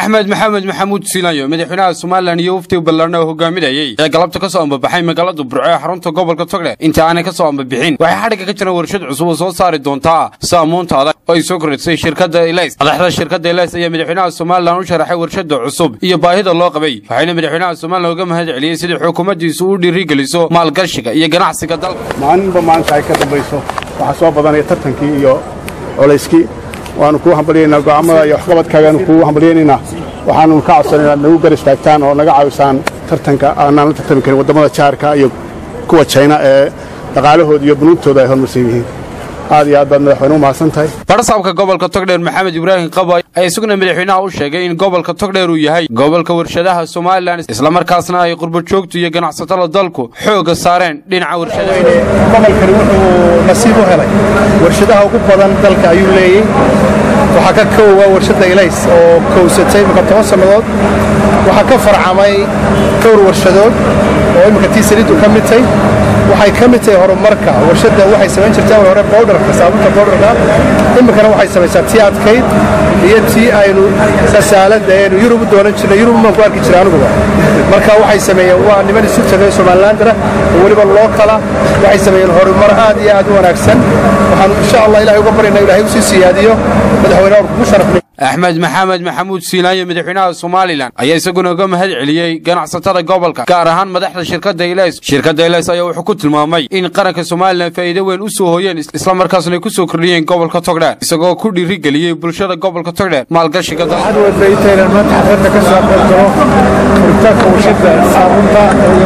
axmed maxamed maxamuud siilanyo madaxweynaha somalilan iyo waftiga ballaarna oo hogaaminayey ee galabta ka soo ambabaxay magaalada burco ee xarunta gobolka togdhe inta aanay ka soo ambabixin waxay xadhigga ka jiraan warshad cusub oo soo saari doontaa saamuunta adag oo ay soo kordhisay shirkadda elis madaxda shirkadda elis ayaa madaxweynaha somalilan u sharaxay warshadda cusub iyo baahida loo qabay waxayna madaxweynaha somalilan uga mahad celiyey sidii xukuumaddiisu u dhiirigeliso maalgashiga iyo ganacsiga dalka maalinba maalinta ay ka dambayso waxaa soo badanaya tartankii iyo colayskii waanu kuu hambalyaynaa go'aamada iyo waxqabadkaagaanu kuu hambalyaynaynaa waxaanu ka codsan inaad nagu gar istaagtaan oo naga caawisaan tartanka aanaan la tartami karin waddamada jaarka iyo kuwa jayna ee dhaqaalahooda iyo bunuugtooda ay horumarsan yihiin aad iyo aad baad madaxweyne u mahadsan tahay barsaabka gobolka togdheer maxamed ibraahim qaba ayaa isaguna madaxweynaha u sheegay in gobolka togdheer uu yahay gobolka warshadaha somalilan islamarkaasna ay qurbajoogtu iyo ganacsatada dalku xooga saareen dhinaca warshadaha gobolkani wuxuu nasiib u helay warshadaha ugu badan dalka ayuu leeyey waxaa ka koowa warshadda ilays oo kowsatay imika toban sannadood waxaa ka farcamay dhowr warshadood oo imminka tii saliiddu ka mid tay waxay ka mid tahay horumarka warshadda waxay samayn jirtay awal hore bowdharka saabunta bowdharka iminkana waxay samaysaa tii adkayd iyo tii aynu khasaalada aynu yurub u doonan jirnay yurub baan ku arki jiray aniguba marka waxay sameeyeen waa niman isu tagay somalilandara oo weliba loo kala waxay sameeyeen horumar aad iyo aad u wanaagsan waxaanu insha allah ilahay uga baryana ilahay usii siyaadiyo madaxweynaha kugu sharafnay axmed maxamed maxamuud siilaanyo madaxweynaha somalilan ayaa isaguna uga mahad celiyey ganacsatada gobolka gaar ahaan madaxda shirkadda elis shirkadda elis ayaa wuxuu ku tilmaamay in qaranka somalilan faa'iido weyn u soo hooyeen islamarkaasna ay ku soo kordhiyeen gobolka togdheer isagoo ku dhiirigeliyey bulshada gobolka togdheer maalgashiga dalka wadaytaynan maanta xafladda ka soo qaybgalo furitaanka warshadda saabunta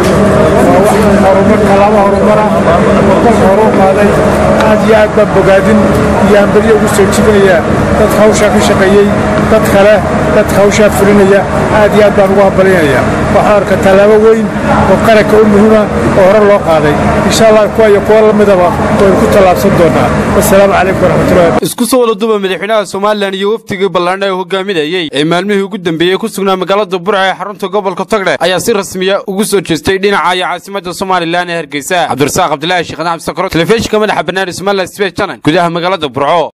waa wax horumar kalaama horumara oo dalka hore u qaaday aad iyo aad baan bogaadin iyo ambelyo ugu soo jibinaya dadka hawshaa ka shaqeeyey dad kale dadka hawshaa fulinaya aad iyo aad baan ugu hambalyanaya waxaan arka tallaabo weyn oo qaranka u muhiima oo hore loo qaaday insha allah kuwa iyo kuwa la midaba waynu ku tallaabsan doonaa wasalaamu calaykum waraxmatullahi isku soo wada duba madaxweynaha somalilan iyo waftigii ballaarna ee hogaaminayey ee maalmihii ugu dambeeyey ku sugnaa magaalada burca ee xarunta gobolka togdhe ayaa si rasmiya ugu soo jeestay dhinaca iyo caasimadda somalilan ee hargeysa cabdirasaaq cabdilaahi sheekh cabdi sakro telefishinka madaxa bannaan somalilan sbes channel gudaha magaalada burco